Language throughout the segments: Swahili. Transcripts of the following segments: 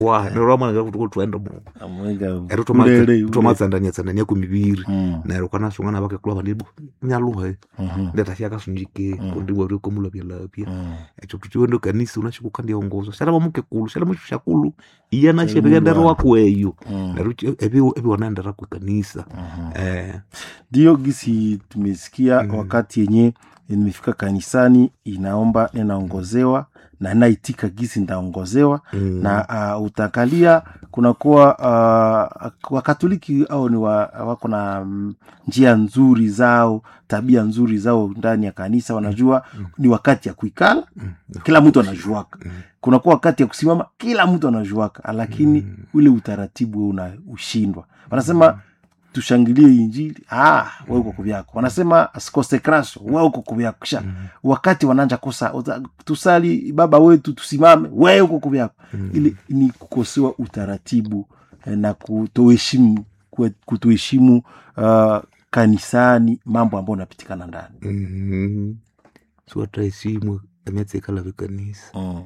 wa nero mwana kuti twaenda mu amwenga ero ulele, tomatsandania tsandania kumiviri Mm, nero kana shungana vake kulava ndi nyaluhe mhm, ndetashia kasunjike Mm. kundi wari komulapya lapya mm. echo kuti chiwendo kanisa unashikuka ndiongozo shala mamuke kulu shala mushusha kulu iya nashe Mungu vikendero wangu. wakweyo Mm, nero evi evi wanaendera kwe kanisa mhm. eh ndiyo gisi tumesikia Mm. wakati yenye nimefika kanisani inaomba ninaongozewa na naitika gisi ndaongozewa mm. na uh, utakalia kunakuwa uh, wakatoliki au ni wa, wako na mm, njia nzuri zao tabia nzuri zao ndani ya kanisa wanajua Mm. ni wakati ya kuikala Mm. kila mtu anajuaka Mm. kunakuwa wakati ya kusimama kila mtu anajuaka lakini Mm. ule utaratibu una ushindwa wanasema tushangilie injili ah, we uko kuvyako wanasema konsekrasio we uko kuvyako kisha Mm. wakati wananja kosa uta- tusali baba wetu tusimame we uko kuvyako Mm. ili ni kukosewa utaratibu eh, na kutoheshimu kwe- kutoheshimu uh, kanisani mambo ambayo unapitikana ndani Mhm. siwataisimwe emyatsekala vekanisa mm.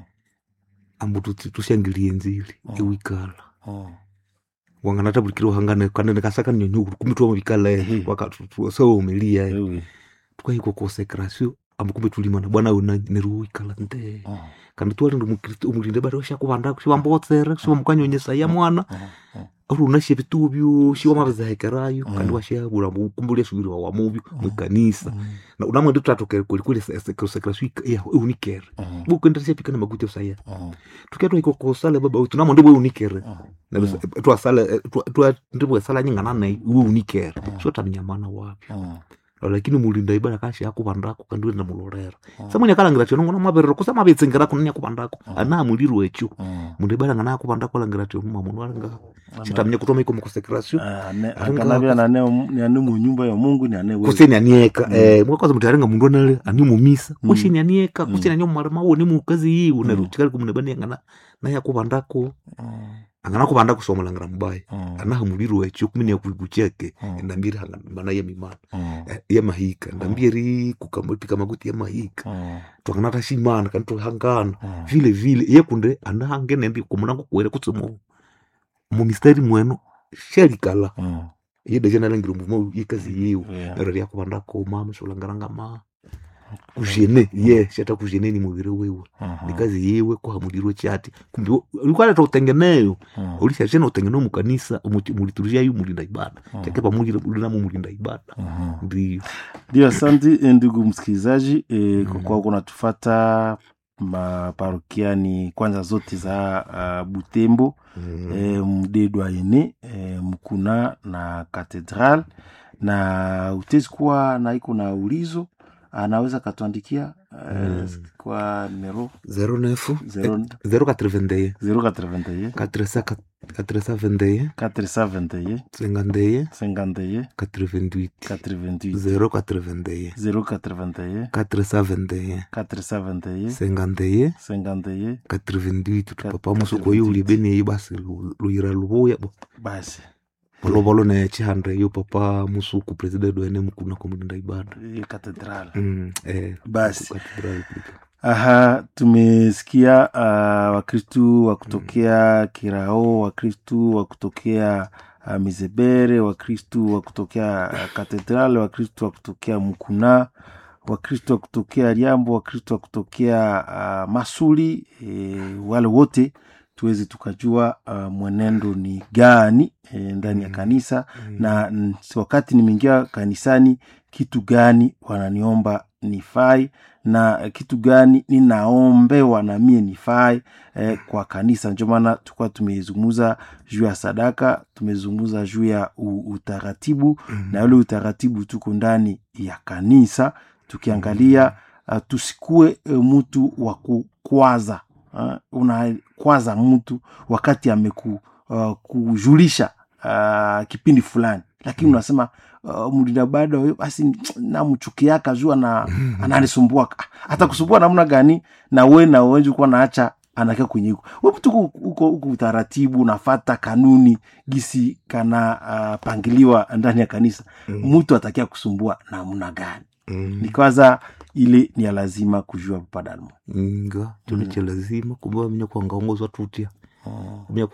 ambo tuti- tushangilie nzili Mm. iwikala mm. wanganatabulikire uhangane kanene kasaka nyonyukuru kumitwa muvikala Ehe. wakasaumilia Ewe. tukahikwa konsekrasio ambo kumbe tulimana bwana una neruwikala nte Mm. kandi twali ndi mukristo umulinde bari shakuvandako shivambotsere shivamukanyonyesa ya mwana Mm. Mm. uri unashe vituvyo shiwamavizahekerayo Mm. kandi washavula kumbulia subiriwa wamuvyo mwikanisa Mm. na unamwende tutatokere kwelikweli konsekrasio unikere Mm. bukuenderesha pikana makuti osaya Mm. tuketwa iko kosala baba wetu namwende bwe unikere Mm. twasala ndibwesala nyingana naye iwe unikere Mm. so taminyamana wapi Mm. lakini mulinda ibada kashi yakuvandako kandi wenda mulorera Mm. samwini akalangira tio nongona maverero kusa mavetsengera kunani yakuvandako Mm. ana muliro wecho Mm. mundu ibada ngana yakuvandako alangira tio muma mundu alinga Ama- chitaminya kutoma iko mukonsekrasio Ah, ne- Aringa akanavya nane ni ane munyumba ya mungu ni ane wewe. kuseni anieka Mm. eh mwakaza muti arenga mundu anale ani mumisa Mm. kuseni anieka Mm. kuseni anyo mwarama wo ni mukazi yi Mm. unarutikali kumunebani angana na yakuvandako Mm. angana kuvandako somulangira mubaya Mm. anaha muliro wecho kumini yakuikucheke Mm. endambiri hanga mana ya mimana Mm. eh, ya mahika ndambiri pika makuti ya mahika Mm. twanganata shimana kandi tuhangana Mm. vile vile yekunde anahange nendi kumunango kuwere kutsi mu mumistari mwenu shalikala Mm. yeda janalangire mvumo yikazi yiwe Yeah. nero lyakuvandako mama sholangaranga ma kuzhene ye shata kuzhene ni muviri wiwe Mhm. nikazi yiwe kuhamulirwe chati kumbe ulikwaleta utengeneyo Mm. ulishashena utengeneo mukanisa muliturushia yu mulinda ibada Mm. take pamulinamo mulinda ibada Mhm. ndio ndio asante eh, ndugu msikilizaji e, kwa Mm. kuwa kunatufata maparokiani kwanza zote za uh, butembo e, mdedwa ene e, mkuna na katedral na utezi kuwa na iko na ulizo anaweza katuandikia e, Mm. kwa numero 09 Zero- 081 081 421 421 421 51 51 88 88 081 081 421 421 51 51 88 Kat- tupapa musuku oyo ulibeni eyi basi lu- luyira lubuya bo basi volovolo ne chihanda iyo papa musuku president wene mukuna komulinda ibada hiyo katedral Mm, eh, Basi. cathedral pika. aha tumesikia uh, wakristu wa kutokea kirao wakristu wa kutokea uh, mizebere wakristu wa kutokea uh, katedral wakristu wa kutokea mkuna wakristu wa kutokea liambo wakristu wa kutokea uh, masuli e, wale wote tuweze tukajua uh, mwenendo ni gani e, ndani ya Mm. kanisa Mm. na mm, wakati nimeingia kanisani kitu gani wananiomba nifai na kitu gani ninaombewa na mie nifai eh, kwa kanisa ndio maana tulikuwa tumezungumza juu ya sadaka tumezungumza juu ya u- utaratibu Mm. na ule utaratibu tuko ndani ya kanisa tukiangalia uh, tusikue uh, mtu wa kukwaza uh, unakwaza mtu wakati ameku uh, kujulisha uh, kipindi fulani lakini Mm. unasema uh, mlinda bada huyo basi namchukiaka juu ana, ananisumbua hata kusumbua namna gani na we na wenji kuwa naacha anakia kwenye huko we mtu uko- uko uko utaratibu unafata kanuni gisi kana uh, pangiliwa ndani ya kanisa Mm. mtu atakia kusumbua namna gani Mm. nikwaza ile ni ya lazima kujua papadalmo nga cholo cha lazima kumbe wamenya kuangaongozwa tutya Mm. mia